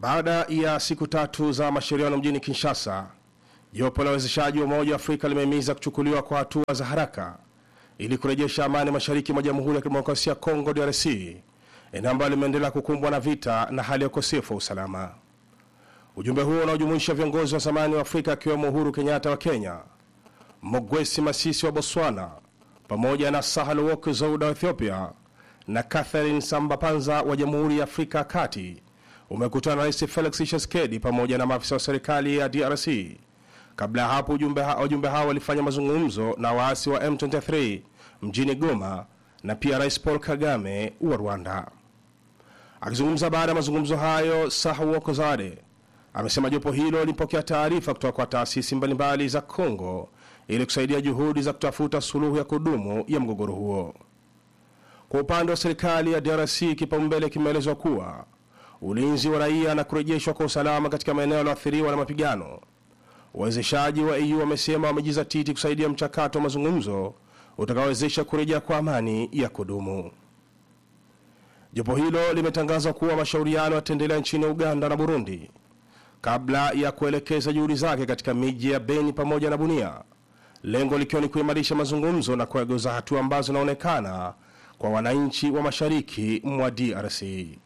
Baada ya siku tatu za mashauriano mjini Kinshasa, jopo la uwezeshaji wa Umoja wa Afrika limehimiza kuchukuliwa kwa hatua za haraka ili kurejesha amani mashariki mwa Jamhuri ya Kidemokrasia ya Kongo DRC, eneo ambalo limeendelea kukumbwa na vita na hali ya ukosefu wa usalama. Ujumbe huo unaojumuisha viongozi wa zamani wa Afrika akiwemo Uhuru Kenyatta wa Kenya, Mogwesi Masisi wa Botswana, pamoja na Sahal Work Zouda wa Ethiopia na Catherine Samba-Panza wa Jamhuri ya Afrika ya Kati umekutana na Rais Felix Tshisekedi pamoja na maafisa wa serikali ya DRC. Kabla ya hapo, ujumbe ha- wajumbe hao walifanya mazungumzo na waasi wa M23 mjini Goma na pia Rais Paul Kagame wa Rwanda. Akizungumza baada ya mazungumzo hayo, Sahle Zade amesema jopo hilo lilipokea taarifa kutoka kwa taasisi mbalimbali za Kongo ili kusaidia juhudi za kutafuta suluhu ya kudumu ya mgogoro huo. Kwa upande wa serikali ya DRC, kipaumbele kimeelezwa kuwa ulinzi wa raia na kurejeshwa kwa usalama katika maeneo yaliyoathiriwa na mapigano. Wawezeshaji wa EU wamesema wamejizatiti kusaidia mchakato wa mazungumzo utakaowezesha kurejea kwa amani ya kudumu. Jopo hilo limetangaza kuwa mashauriano yataendelea nchini Uganda na Burundi kabla ya kuelekeza juhudi zake katika miji ya Beni pamoja na Bunia, lengo likiwa ni kuimarisha mazungumzo na kuegeza hatua ambazo zinaonekana kwa wananchi wa mashariki mwa DRC.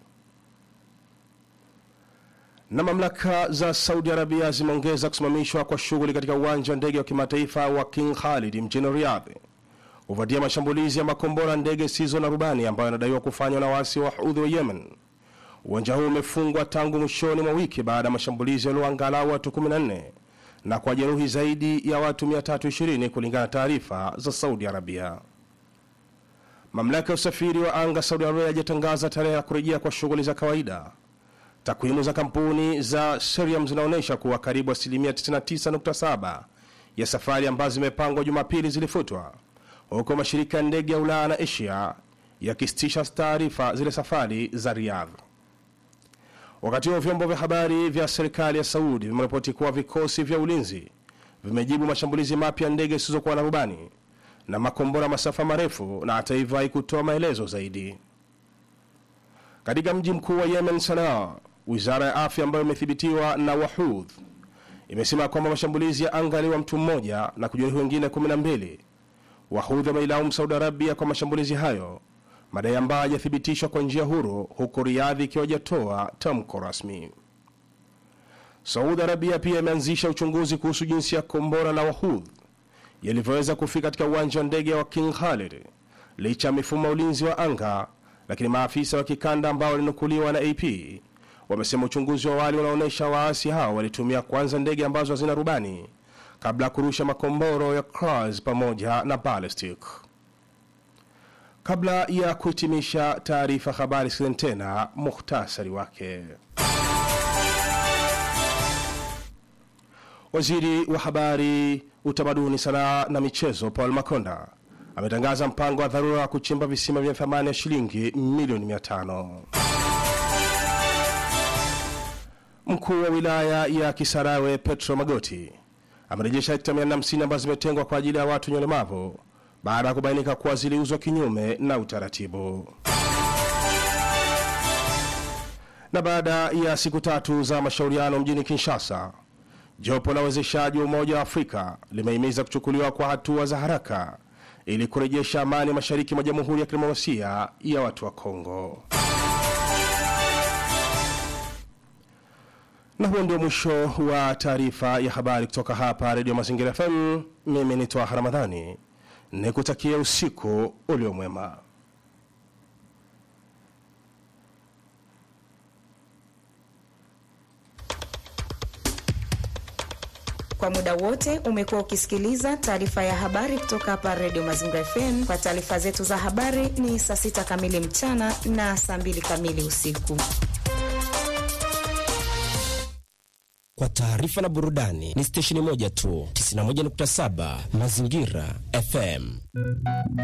Na mamlaka za Saudi Arabia zimeongeza kusimamishwa kwa shughuli katika uwanja wa ndege wa kimataifa wa King Khalid mjini Riyadh kufuatia mashambulizi ya makombora ndege zisizo na rubani ambayo yanadaiwa kufanywa na waasi wa Houthi wa Yemen. Uwanja huu umefungwa tangu mwishoni mwa wiki baada ya mashambulizi yaliyoangalau watu 14 na kwa jeruhi zaidi ya watu 320 kulingana na taarifa za Saudi Arabia. Mamlaka ya usafiri wa anga Saudi Arabia hajatangaza tarehe ya kurejea kwa shughuli za kawaida. Takwimu za kampuni za Seriam zinaonyesha kuwa karibu asilimia 99.7 ya safari ambazo zimepangwa Jumapili zilifutwa, huku mashirika ya ndege ya Ulaya na Asia yakisitisha taarifa zile safari za Riyadh. Wakati huo vyombo vya habari vya serikali ya Saudi vimeripoti kuwa vikosi vya ulinzi vimejibu mashambulizi mapya ya ndege zisizokuwa na rubani na makombora masafa marefu, na hata hivyo haikutoa maelezo zaidi. Katika mji mkuu wa Yemen, Sanaa, wizara ya afya ambayo imethibitiwa na Wahudh imesema kwamba mashambulizi ya anga yaliua mtu mmoja na kujeruhi wengine 12. Wahudhi wameilaumu Saudi Arabia kwa mashambulizi hayo, madai ambayo hajathibitishwa kwa njia huru, huku Riyadhi ikiwa hajatoa tamko rasmi. Saudi Arabia pia imeanzisha uchunguzi kuhusu jinsi ya kombora la Wahudh yalivyoweza kufika katika uwanja wa ndege wa King Khalid licha ya mifumo ya ulinzi wa anga, lakini maafisa wa kikanda ambao walinukuliwa na AP wamesema uchunguzi wa awali unaonyesha waasi hao walitumia kwanza ndege ambazo hazina rubani kabla ya kurusha makomboro ya cruise pamoja na ballistic. Kabla ya kuhitimisha taarifa habari, sikizeni tena muhtasari wake. Waziri wa habari, utamaduni, sanaa na michezo Paul Makonda ametangaza mpango wa dharura wa kuchimba visima vya thamani ya shilingi milioni 500. Mkuu wa wilaya ya Kisarawe Petro Magoti amerejesha hekta 450 ambazo zimetengwa kwa ajili ya watu wenye ulemavu baada ya kubainika kuwa ziliuzwa kinyume na utaratibu. Na baada ya siku tatu za mashauriano mjini Kinshasa, jopo la uwezeshaji wa Umoja wa Afrika limehimiza kuchukuliwa kwa hatua za haraka ili kurejesha amani mashariki mwa Jamhuri ya Kidemokrasia ya Watu wa Kongo. Na huo ndio mwisho wa taarifa ya habari kutoka hapa Redio Mazingira FM. Mimi ni Twaha Ramadhani, nikutakia usiku uliomwema. Kwa muda wote umekuwa ukisikiliza taarifa ya habari kutoka hapa Redio Mazingira FM. Kwa taarifa zetu za habari ni saa sita kamili mchana na saa mbili kamili usiku. Kwa taarifa na burudani ni stesheni moja tu, 91.7 Mazingira FM.